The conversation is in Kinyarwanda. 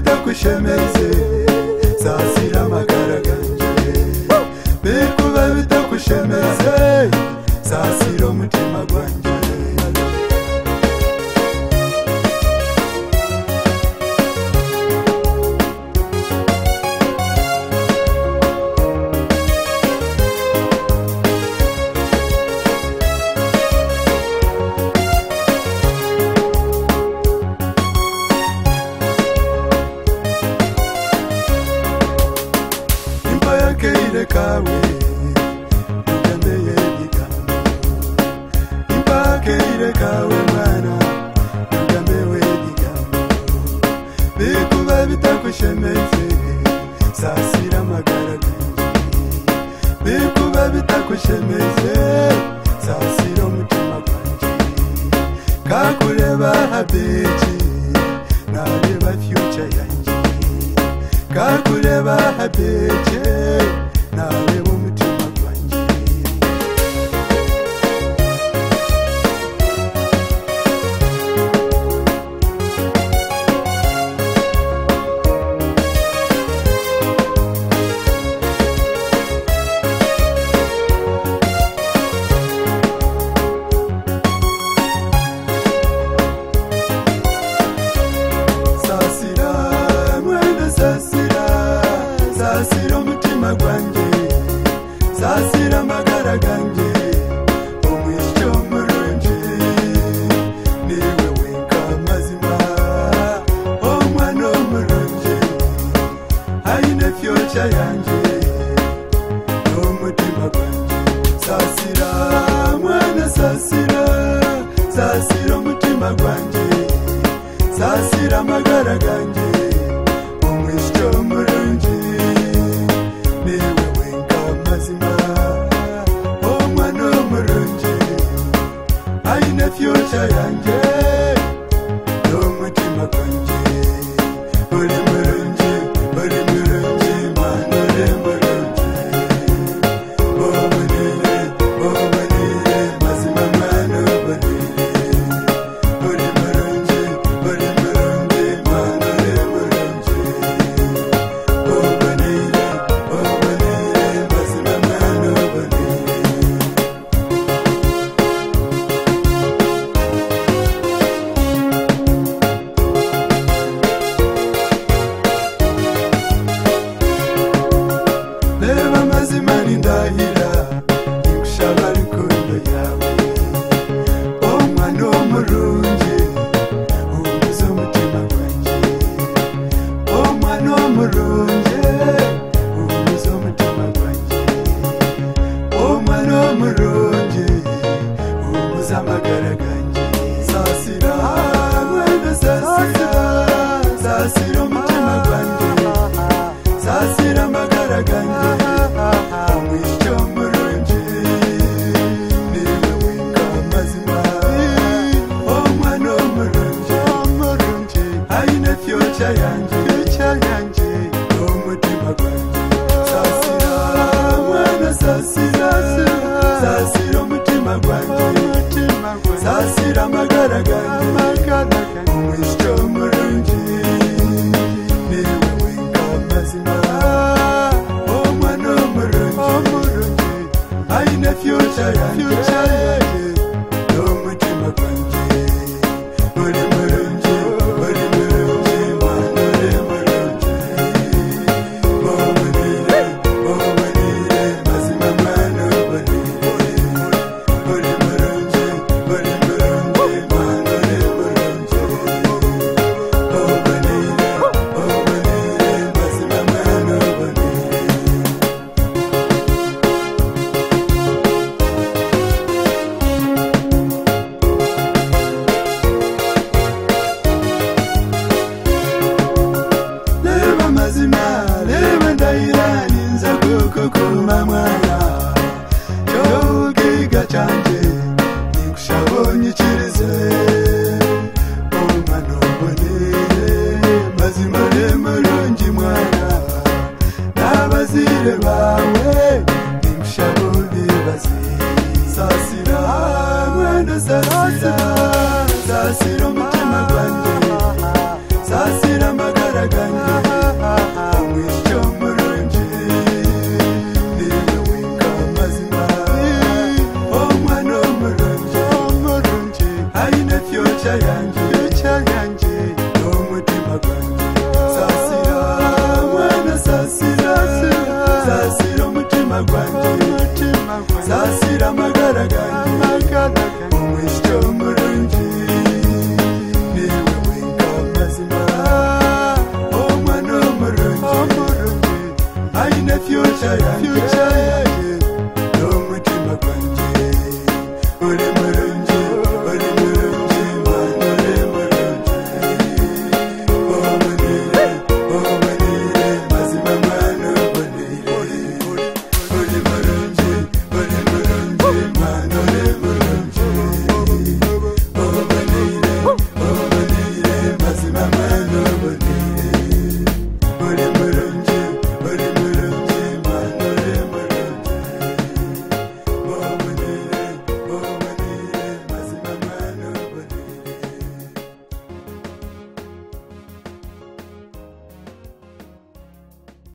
bitakushemeze zasira amagara ganjye bikuba bitakushemeze zasira umutima gwanjye imva y'akeire kawe ugendeye ibigango imva y'akeire kawe mwana ugendewe ibigango bikuba bitakushemeze sasira amagara ganjye bikuba bitakushemeze sasira umutima gwanjye kakureba habiki nareba future yanjye kakureba habeke nareba umutima gwanjye sasira mwene sasira sasira umutima gwanjye sasira amagara ganjye umwisyo murungi niwe wenka mazima omwana omurungi aine fyuca yanjye n'umutima gwanjye sasira mwana sasira sasira umutima gwanjye sasira amagara ganjye umwisyo murungi niwe wenga mazima omwana w'umurungi aine fyuca yanjye n'umutima gwanjye uri murungi uri murungi mana uri murungi obonire obonire mazima mana obonire uri murungi uri murungi mana uri murungi obonire obonire mazima mana obonire reba amazima n'indahira ngushaba rukundo yawe omwana w'umurungi ubuze umutima wanjye omwana w'umurungi ubuze umutima wanjye omwana w'umurungi ubuze amagara ganjye sasira mwene sasira sasira umutima wanjye sasira amagara ganjye umwisyo murungi niwe winga amazima omwana w'umurungi aine fyuca yanjye umutima gwanjye sasira mwana sasira sasira umutima gwanjye sasira amagara ganjye umwisyo murungi niwe winga amazima omwana w'umurungi aine fyuca yanjye n'umutima gwanjye uri murungi uri murungi mwana uri murungi obonire obonire mazima mwana obonire uri murungi uri murungi mwana uri murungi obonire obonire mazima mwana obonire leba mazima leba ndahira ninza kukukuma mwana cyogiga cyanjye nigushobonyikirize omwana oboneye mazima lemurungi mwana n'abazire bawe nigushobonibaze sasira mwana sasira sasira umutima gwanjye sasira amagara ganjye umutima gwanjye saasira amagara ganjye